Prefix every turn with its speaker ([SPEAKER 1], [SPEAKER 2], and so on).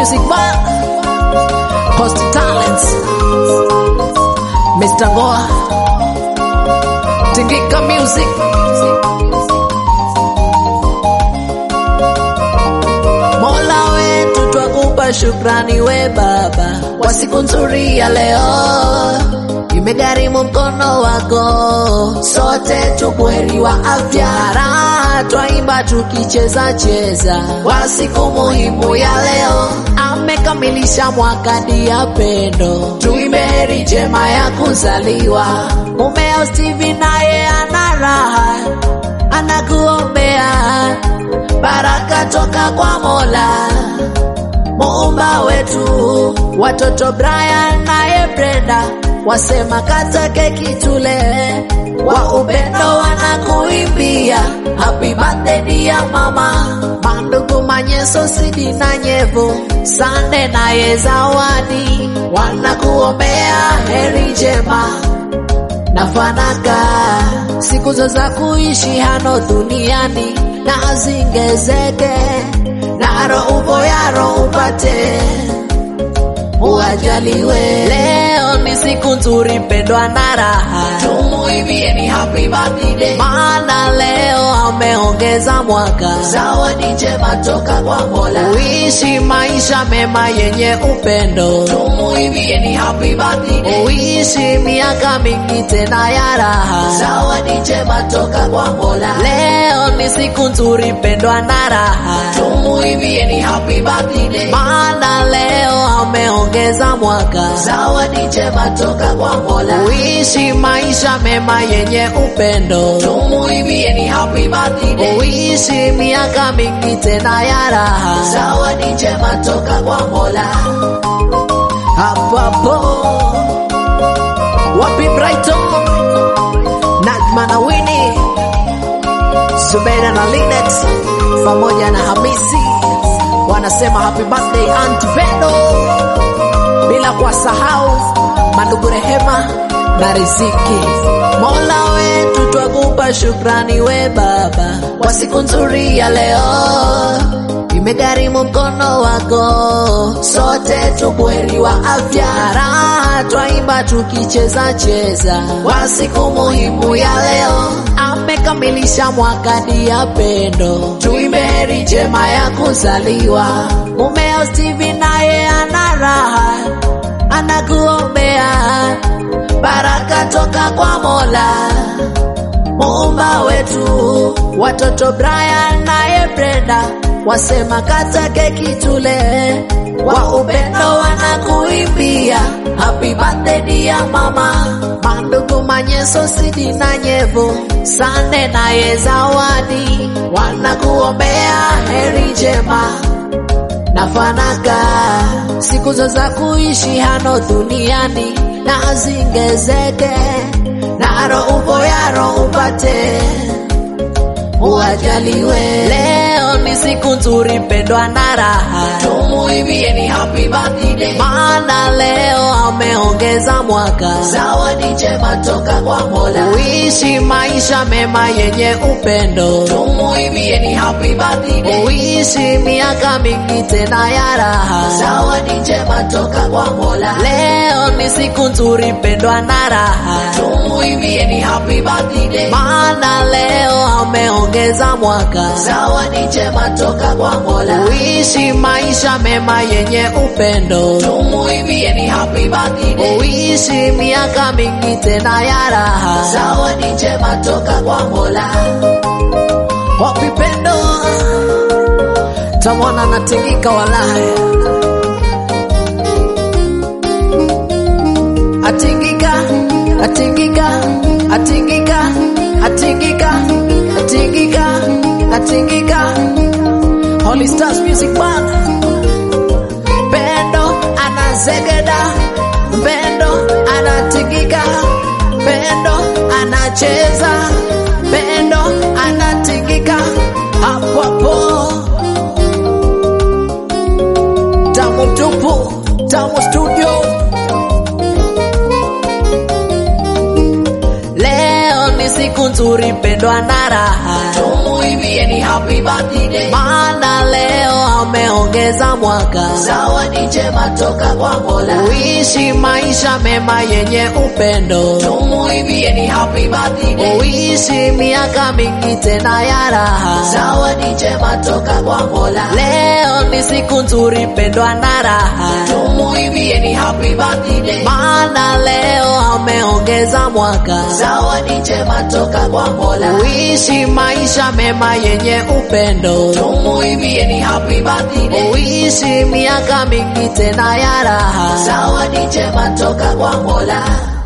[SPEAKER 1] Music Bar, Post Talents, Mr. Goa, Tingika Music. Mola wetu twakupa shukrani we Baba kwa siku nzuri ya leo, imegharimu mkono wako, sote tubuheri wa afya, raha twaimba tukicheza cheza kwa siku muhimu ya leo, amekamilisha mwaka dia pendo, tuimbe heri njema ya kuzaliwa. Mumeo Steve naye ana raha, anakuombea baraka toka kwa Mola muumba wetu. Watoto Brian naye Brenda wasema kata keki tule, wa upendo wanakuimbia happy birthday dear mama. Mandugu Manyeso Sidi na Nyevu Sande naye Zawadi wanakuombea heri njema na fanaka siku zo za kuishi hano duniani na zingezeke naro upo yaro upate uajaliwe. Leo ni siku nzuri pendwa na raha, tumuimbieni happy birthday, maana leo ameongeza mwaka, zawadi njema toka kwa Mola, uishi maisha mema yenye upendo, tumuimbieni happy birthday, uishi miaka mingi tena ya raha, zawadi njema toka kwa Mola. Leo ni siku nzuri pendwa na raha, tumuimbieni happy birthday, maana leo ameongeza mwaka, zawadi njema toka kwa Mola, uishi maisha mema yenye upendo, tumuimbieni happy birthday, uishi miaka mingi tena ya raha, zawadi njema toka kwa Mola. Hapo hapo wapi Brighton, Najma na Winnie, Zubeida na Linet pamoja na Hamisi wanasema happy birthday Aunt Pendo, bila kuwasahau mandugu Rehema na Riziki. Mola wetu twakupa shukrani we Baba kwa siku nzuri ya leo, imegharimu mkono wako, sote tubuheri wa afya, raha twaimba tukicheza cheza kwa siku muhimu ya leo, amekamilisha mwaka dia pendo, tuimbe heri njema ya kuzaliwa. Mumeo Steve naye ana raha, anakuombea baraka toka kwa Mola muumba wetu. Watoto Brian naye Brenda wasema kata keki tule, wa upendo wanakuimbia happy birthday dear mama. Mandugu Manyeso Sidi na Nyevu Sande naye Zawadi wanakuombea heri njema na fanaka siku zo za kuishi hano duniani na zingezeke naro upo yaro upate uajaliwe. Leo ni siku nzuri pendwa na raha, tumuimbieni happy birthday, maana leo ameongeza mwaka, zawadi njema toka kwa Mola, uishi maisha mema yenye upendo, tumuimbieni happy birthday, uishi miaka mingi tena ya raha, zawadi njema toka kwa Mola. Leo ni siku nzuri pendwa na raha, tumuimbieni happy birthday, maana leo ameongeza mwaka, zawadi njema toka kwa Mola, uishi maisha mema yenye upendo, tumuimbieni happy birthday, uishi miaka mingi tena ya raha, zawadi njema toka kwa Mola. Wapi pendo tamwana natingika walahi atingika atingika atingika atingika atingika atingika Holy Stars Music Band Pendo anazegeda Pendo anatingika Pendo anacheza Pendo anatingika hapo hapo Tamu tupu Tamu studio Leo ni siku nzuri pendwa na raha, tumuimbieni happy birthday, maana leo ameongeza mwaka,
[SPEAKER 2] zawadi njema toka kwa Mola.
[SPEAKER 1] uishi maisha mema yenye upendo,
[SPEAKER 2] Tumuimbieni happy birthday,
[SPEAKER 1] uishi miaka mingi tena ya raha.
[SPEAKER 2] zawadi njema toka kwa Mola.
[SPEAKER 1] Leo ni siku nzuri pendwa na raha,
[SPEAKER 2] Tumuimbieni happy birthday,
[SPEAKER 1] maana leo ameongeza mwaka,
[SPEAKER 2] zawadi njema toka kwa Mola.
[SPEAKER 1] uishi maisha mema yenye upendo,
[SPEAKER 2] Tumuimbieni happy birthday,
[SPEAKER 1] uishi miaka mingi tena ya raha.
[SPEAKER 2] zawadi njema toka kwa Mola.